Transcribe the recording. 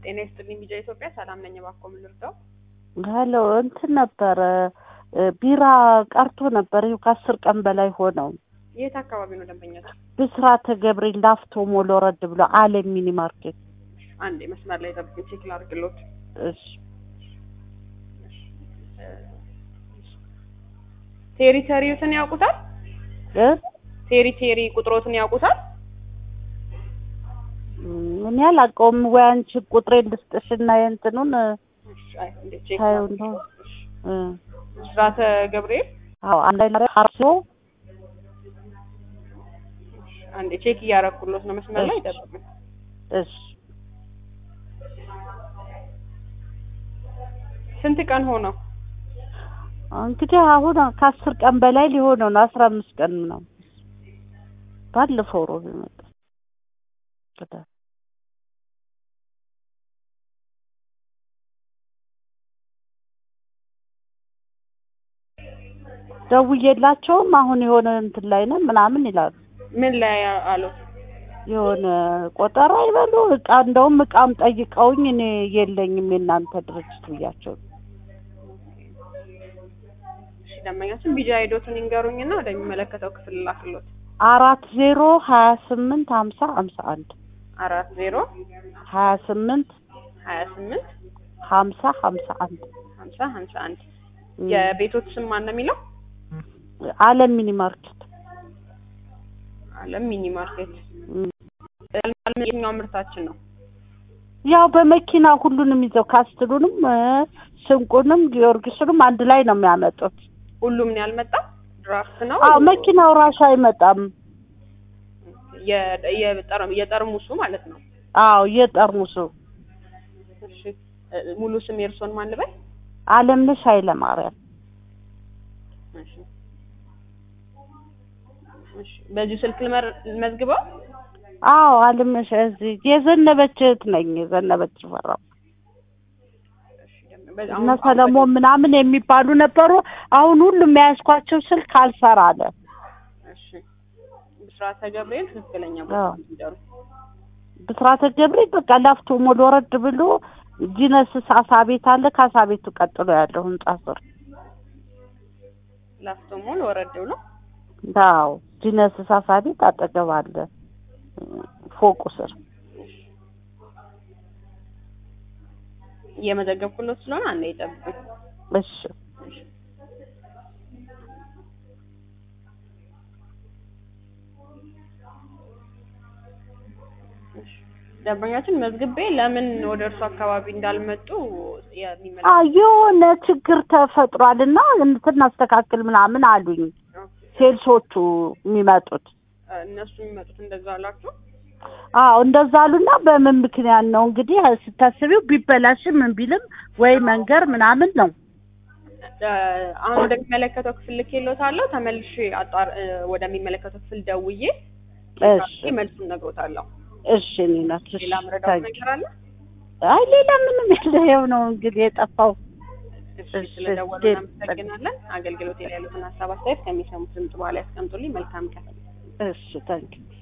ጤና ይስጥልኝ ቢጃ ኢትዮጵያ ሰላም ነኝ። እባክዎ ምን ልርዳው? ሄሎ እንትን ነበረ ቢራ ቀርቶ ነበር። ይኸው ከአስር ቀን በላይ ሆነው። የት አካባቢ ነው ደንበኛቸው? ብስራተ ገብርኤል ላፍቶ ሞል ወረድ ብሎ አለም ሚኒ ማርኬት። አንዴ መስመር ላይ ጠብቁኝ፣ ቼክ ላድርግልዎት። እሺ ቴሪተሪዎትን ያውቁታል? እ ቴሪቴሪ ቁጥሮትን ያውቁታል? እኔ አላውቀውም። ወይ አንቺ ቁጥሬን ልስጥሽና የእንትኑን እሺ፣ አይ እንዴ ቼክ ታዩ ላድርግ። ነው። እሺ። እ ብስራተ ገብርኤል አዎ አንድ ላይ አርሶ አንዴ ቼክ እያደረኩሎት ነው። መስመር ላይ እሺ። ጠብቁኝ። እሺ ስንት ቀን ሆነው? እንግዲህ አሁን ከአስር ቀን በላይ ሊሆነው ነው። አስራ አምስት ቀን ነው። ባለፈው ሮብ የመጣ ቅዳሜ ደውዬላቸውም አሁን የሆነ እንትን ላይ ነን ምናምን ይላሉ። ምን ላይ አሉት? የሆነ ቆጠራ ይበሉ እቃ እንደውም እቃም ጠይቀውኝ እኔ የለኝም የእናንተ ድርጅት ብያቸው እሺ ደንበኛችን ቢጃ ሄዶትን ይንገሩኝና ወደሚመለከተው ክፍል ላክሎት። አራት ዜሮ ሀያ ስምንት ሀምሳ ሀምሳ አንድ አራት ዜሮ ሀያ ስምንት ሀያ ስምንት ሀምሳ ሀምሳ አንድ ሀምሳ ሀምሳ አንድ የቤቶት ስም ማን ነው የሚለው? አለም ሚኒ ማርኬት አለም ሚኒ ማርኬት። እም። የትኛው ምርታችን ነው? ያው በመኪና ሁሉንም ይዘው ካስትሉንም እ ስንቁንም ጊዮርጊስንም አንድ ላይ ነው የሚያመጡት። ሁሉም ነው ያልመጣው? ድራፍት ነው? አዎ መኪናው ራሱ አይመጣም። የ- የጠር- የጠርሙሱ ማለት ነው። አዎ የጠርሙሱ እሺ እ- ሙሉ ስም የእርሶን ማን ልበል? አለምነሽ ኃይለ ማርያም እሺ እሺ በዚሁ ስልክ ልመር- ልመዝግበው? አዎ አለምነሽ እዚህ የዘነበች እህት ነኝ። የዘነበች ፈራው እሺ ደም- በ- እነ አሁን- ሰለሞን ምናምን የሚባሉ ነበሩ። አሁን ሁሉም የያዝኳቸው ስልክ አልሰራ አለ። እሺ ብስራተ ገብርኤል ትክክለኛ አዎ። ቦታ ይደሩ። ብስራተ ገብርኤል በቃ ላፍቶ ሞል ወረድ ብሎ ጂነስ አሳ ቤት አለ። ከአሳ ቤቱ ቀጥሎ ያለው ህንጻ ስር ላፍቶ ሞል ወረድ ብሎ አዎ ጂነስ አሳ ቤት አጠገብ አለ ፎቁ ስር። እየመዘገብኩሎት ስለሆነ አንዴ ይጠብቁኝ። እሺ ደንበኛችን መዝግቤ ለምን ወደ እርሱ አካባቢ እንዳልመጡ የሚመለ አዎ የሆነ ችግር ተፈጥሯል እና እንትን እናስተካክል ምናምን አሉኝ ሴልሶቹ የሚመጡት። እነሱ የሚመጡት እንደዛ አላችሁ? አዎ እንደዛ አሉና በምን ምክንያት ነው እንግዲህ ስታስቢው ቢበላሽም ምን ቢልም ወይ መንገር ምናምን ነው። እ፣ አሁን ወደሚመለከተው ክፍል ልኬልዎታለሁ። ተመልሼ አጣር እ፣ ወደሚመለከተው ክፍል ደውዬ እሺ መልሱን እነግሮታለሁ። እሺ እኔ ናት። እሺ ሌላ ምረዳው ታንኪ። ነገር አለ? አይ ሌላ ምንም የለ። ይኸው ነው እንግዲህ የጠፋው። እሺ እሺ፣ ስለደወሉ እሺ። እናመሰግናለን። አገልግሎት ላይ ያሉትን ሀሳብ አስተያየት ከሚሰሙት ድምጽ በኋላ ያስቀምጡልኝ። መልካም ቀን። እሺ ታንኪ